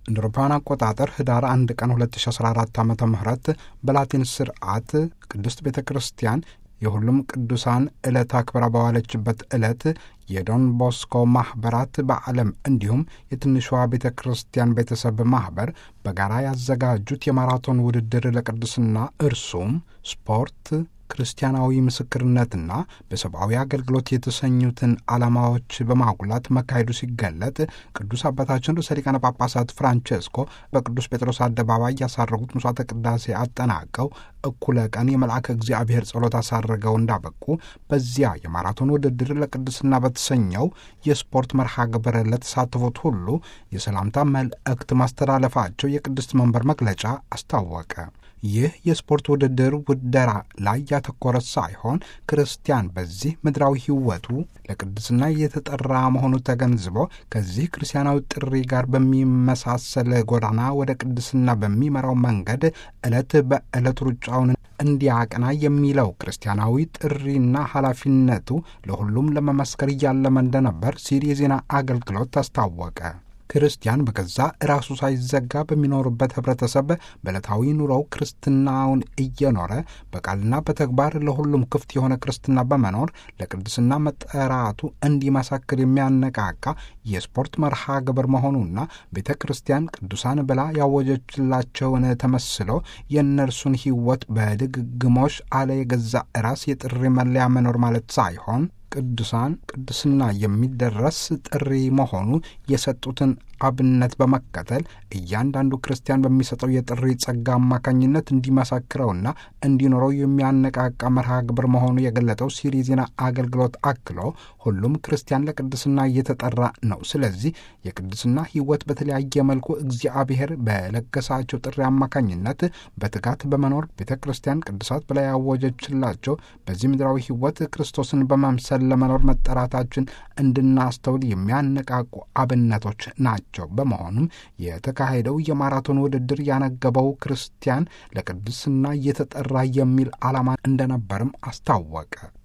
እንደ አውሮፓውያን አቆጣጠር ህዳር አንድ ቀን 2014 ዓ ም በላቲን ስርዓት ቅድስት ቤተ ክርስቲያን የሁሉም ቅዱሳን ዕለት አክብራ በዋለችበት ዕለት የዶን ቦስኮ ማኅበራት በዓለም እንዲሁም የትንሿ ቤተ ክርስቲያን ቤተሰብ ማኅበር በጋራ ያዘጋጁት የማራቶን ውድድር ለቅድስና እርሱም ስፖርት ክርስቲያናዊ ምስክርነትና በሰብአዊ አገልግሎት የተሰኙትን ዓላማዎች በማጉላት መካሄዱ ሲገለጥ ቅዱስ አባታችን ርዕሰ ሊቃነ ጳጳሳት ፍራንቼስኮ በቅዱስ ጴጥሮስ አደባባይ ያሳረጉት ምሥዋዕተ ቅዳሴ አጠናቀው እኩለ ቀን የመልአከ እግዚአብሔር ጸሎት አሳረገው እንዳበቁ በዚያ የማራቶን ውድድር ለቅድስና በተሰኘው የስፖርት መርሃ ግብር ለተሳተፉት ሁሉ የሰላምታ መልእክት ማስተላለፋቸው የቅድስት መንበር መግለጫ አስታወቀ። ይህ የስፖርት ውድድር ውደራ ላይ ያተኮረ ሳይሆን ክርስቲያን በዚህ ምድራዊ ሕይወቱ ለቅድስና የተጠራ መሆኑ ተገንዝቦ ከዚህ ክርስቲያናዊ ጥሪ ጋር በሚመሳሰል ጎዳና ወደ ቅድስና በሚመራው መንገድ ዕለት በዕለት ሩጫውን እንዲያቀና የሚለው ክርስቲያናዊ ጥሪና ኃላፊነቱ ለሁሉም ለመመስከር እያለመ እንደነበር ሲል የዜና አገልግሎት አስታወቀ። ክርስቲያን በገዛ ራሱ ሳይዘጋ በሚኖርበት ህብረተሰብ በዕለታዊ ኑሮው ክርስትናውን እየኖረ በቃልና በተግባር ለሁሉም ክፍት የሆነ ክርስትና በመኖር ለቅድስና መጠራቱ እንዲመሰክር የሚያነቃቃ የስፖርት መርሃ ግብር መሆኑና ቤተ ክርስቲያን ቅዱሳን ብላ ያወጀችላቸውን ተመስሎ የእነርሱን ሕይወት በድግግሞሽ አለ የገዛ ራስ የጥሪ መለያ መኖር ማለት ሳይሆን ቅዱሳን ቅድስና የሚደረስ ጥሪ መሆኑ የሰጡትን አብነት በመከተል እያንዳንዱ ክርስቲያን በሚሰጠው የጥሪ ጸጋ አማካኝነት እንዲመሰክረውና እንዲኖረው የሚያነቃቃ መርሃ ግብር መሆኑ የገለጠው ሲሪ ዜና አገልግሎት አክሎ ሁሉም ክርስቲያን ለቅድስና እየተጠራ ነው። ስለዚህ የቅድስና ሕይወት በተለያየ መልኩ እግዚአብሔር በለገሳቸው ጥሪ አማካኝነት በትጋት በመኖር ቤተ ክርስቲያን ቅዱሳት በላይ ያወጀችላቸው በዚህ ምድራዊ ሕይወት ክርስቶስን በመምሰል ለመኖር መጠራታችን እንድናስተውል የሚያነቃቁ አብነቶች ናቸው። በመሆኑም የተካሄደው የማራቶን ውድድር ያነገበው ክርስቲያን ለቅድስና እየተጠራ የሚል ዓላማ እንደነበርም አስታወቀ።